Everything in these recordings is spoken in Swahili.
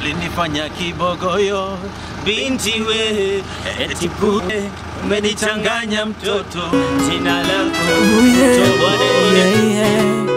ulinifanya kibogoyo binti we eti bure umenichanganya mtoto jina lako tobone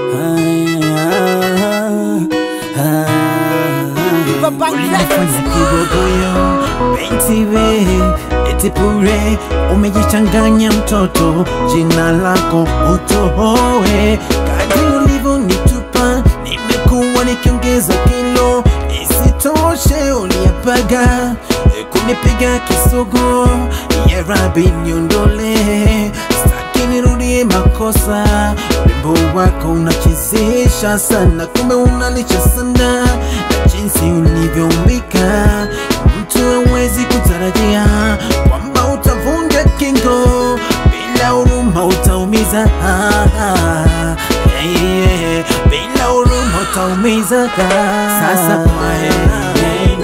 Ulifanya kibogoyo binti we eti bure umejichanganya mtoto jina lako utohoe kadri ulivyonitupa nimekuwa nikiongeza kilo isitoshe uliapaga kunipiga kisogo ya rabi niondole staki nirudie makosa urembo wako unachezesha sana kumbe unalisha sana na jinsi ulivyoumbika mtu hawezi kutarajia kwamba utavunja kingo bila huruma utaumiza Ah, ah, yeah, yeah. bila huruma utaumiza sasa kwa heri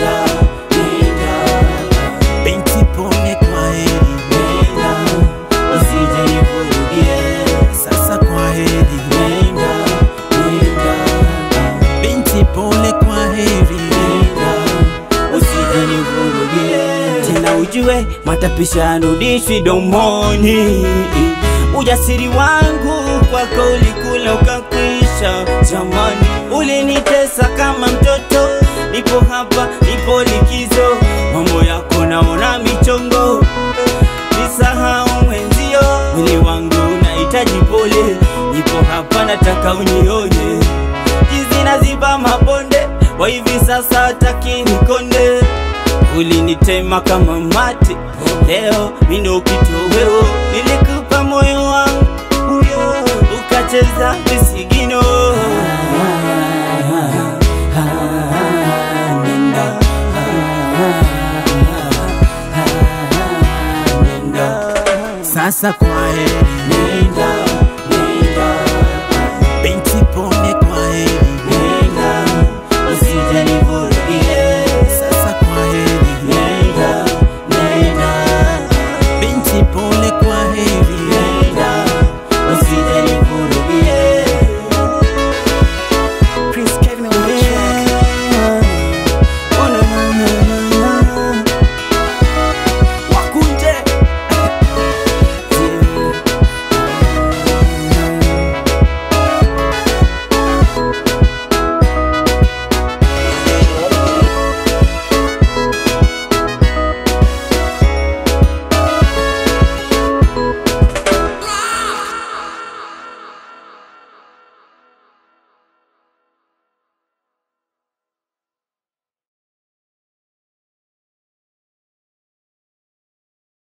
binti pole kwa heri sasa kwa heri binti pole kwa heri tena ujue matapisha yanudishwi domoni ujasiri wangu kwako ulikula ukakwisha jamani ulinitesa kama mtoto nipo hapa nipo likizo mambo yako naona michongo nisahau mwenzio mwili wangu unahitaji pole nipo hapa nataka unionye jizi naziba mabonde wa hivi sasa hataki nikonde ulinitema kama mate leo mindo kitoweo nilikupa moyo wangu ukacheza visigino Nenda. sasa kwa